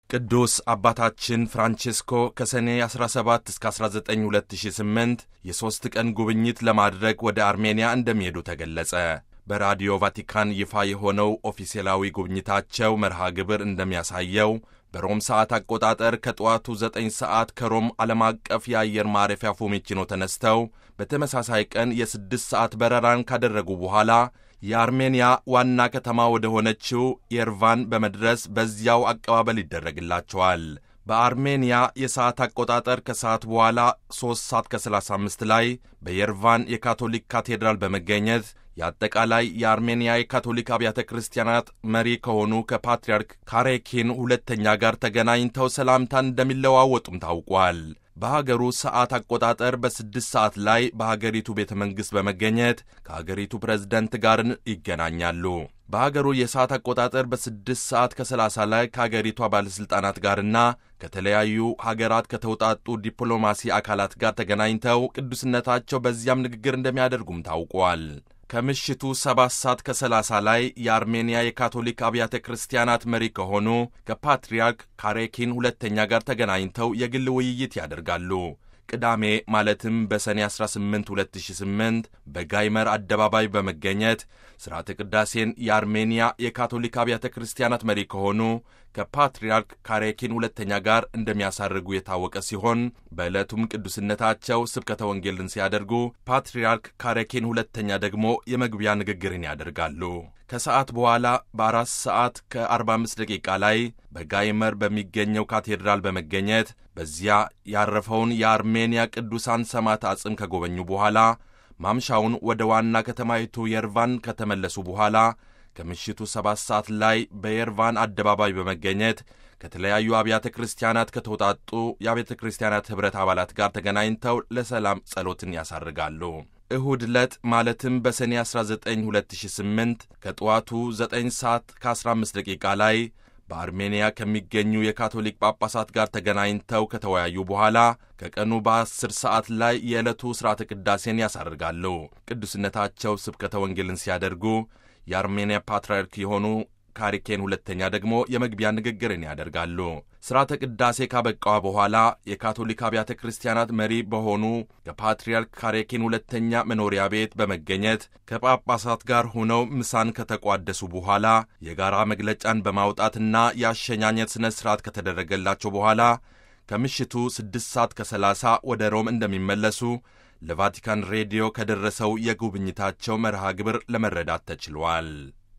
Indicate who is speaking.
Speaker 1: ቅዱስ አባታችን ፍራንቼስኮ ከሰኔ 17 እስከ 19 2008 የሦስት ቀን ጉብኝት ለማድረግ ወደ አርሜንያ እንደሚሄዱ ተገለጸ። በራዲዮ ቫቲካን ይፋ የሆነው ኦፊሴላዊ ጉብኝታቸው መርሃ ግብር እንደሚያሳየው በሮም ሰዓት አቆጣጠር ከጠዋቱ 9 ሰዓት ከሮም ዓለም አቀፍ የአየር ማረፊያ ፎሜቺኖ ተነስተው በተመሳሳይ ቀን የስድስት ሰዓት በረራን ካደረጉ በኋላ የአርሜንያ ዋና ከተማ ወደ ሆነችው የርቫን በመድረስ በዚያው አቀባበል ይደረግላቸዋል። በአርሜንያ የሰዓት አቆጣጠር ከሰዓት በኋላ 3 ሰዓት ከ35 ላይ በየርቫን የካቶሊክ ካቴድራል በመገኘት የአጠቃላይ የአርሜንያ የካቶሊክ አብያተ ክርስቲያናት መሪ ከሆኑ ከፓትርያርክ ካሬኪን ሁለተኛ ጋር ተገናኝተው ሰላምታን እንደሚለዋወጡም ታውቋል። በሀገሩ ሰዓት አቆጣጠር በስድስት ሰዓት ላይ በሀገሪቱ ቤተ መንግሥት በመገኘት ከሀገሪቱ ፕሬዝደንት ጋር ይገናኛሉ። በሀገሩ የሰዓት አቆጣጠር በስድስት ሰዓት ከሰላሳ ላይ ከሀገሪቷ ባለሥልጣናት ጋርና ከተለያዩ ሀገራት ከተውጣጡ ዲፕሎማሲ አካላት ጋር ተገናኝተው ቅዱስነታቸው በዚያም ንግግር እንደሚያደርጉም ታውቋል። ከምሽቱ ሰባት ሰዓት ከሰላሳ ላይ የአርሜንያ የካቶሊክ አብያተ ክርስቲያናት መሪ ከሆኑ ከፓትርያርክ ካሬኪን ሁለተኛ ጋር ተገናኝተው የግል ውይይት ያደርጋሉ። ቅዳሜ ማለትም በሰኔ 18 2008 በጋይመር አደባባይ በመገኘት ሥርዓተ ቅዳሴን የአርሜንያ የካቶሊክ አብያተ ክርስቲያናት መሪ ከሆኑ ከፓትርያርክ ካሬኪን ሁለተኛ ጋር እንደሚያሳርጉ የታወቀ ሲሆን በዕለቱም ቅዱስነታቸው ስብከተ ወንጌልን ሲያደርጉ ፓትርያርክ ካሬኪን ሁለተኛ ደግሞ የመግቢያ ንግግርን ያደርጋሉ። ከሰዓት በኋላ በአራት ሰዓት ከ45 ደቂቃ ላይ በጋይመር በሚገኘው ካቴድራል በመገኘት በዚያ ያረፈውን የአርሜንያ ቅዱሳን ሰማዕታት አጽም ከጎበኙ በኋላ ማምሻውን ወደ ዋና ከተማይቱ የርቫን ከተመለሱ በኋላ ከምሽቱ ሰባት ሰዓት ላይ በየርቫን አደባባይ በመገኘት ከተለያዩ አብያተ ክርስቲያናት ከተውጣጡ የአብያተ ክርስቲያናት ኅብረት አባላት ጋር ተገናኝተው ለሰላም ጸሎትን ያሳርጋሉ። እሁድ ዕለት ማለትም በሰኔ 19 2008 ከጠዋቱ 9 ሰዓት ከ15 ደቂቃ ላይ በአርሜንያ ከሚገኙ የካቶሊክ ጳጳሳት ጋር ተገናኝተው ከተወያዩ በኋላ ከቀኑ በ10 ሰዓት ላይ የዕለቱ ሥርዓተ ቅዳሴን ያሳርጋሉ። ቅዱስነታቸው ስብከተ ወንጌልን ሲያደርጉ የአርሜንያ ፓትርያርክ የሆኑ ካሪኬን ሁለተኛ ደግሞ የመግቢያ ንግግርን ያደርጋሉ። ሥርዓተ ቅዳሴ ካበቃ በኋላ የካቶሊክ አብያተ ክርስቲያናት መሪ በሆኑ ከፓትርያርክ ካሬኪን ሁለተኛ መኖሪያ ቤት በመገኘት ከጳጳሳት ጋር ሆነው ምሳን ከተቋደሱ በኋላ የጋራ መግለጫን በማውጣትና የአሸኛኘት ሥነ ሥርዓት ከተደረገላቸው በኋላ ከምሽቱ 6 ሰዓት ከ30 ወደ ሮም እንደሚመለሱ ለቫቲካን ሬዲዮ ከደረሰው የጉብኝታቸው መርሃ ግብር ለመረዳት ተችሏል።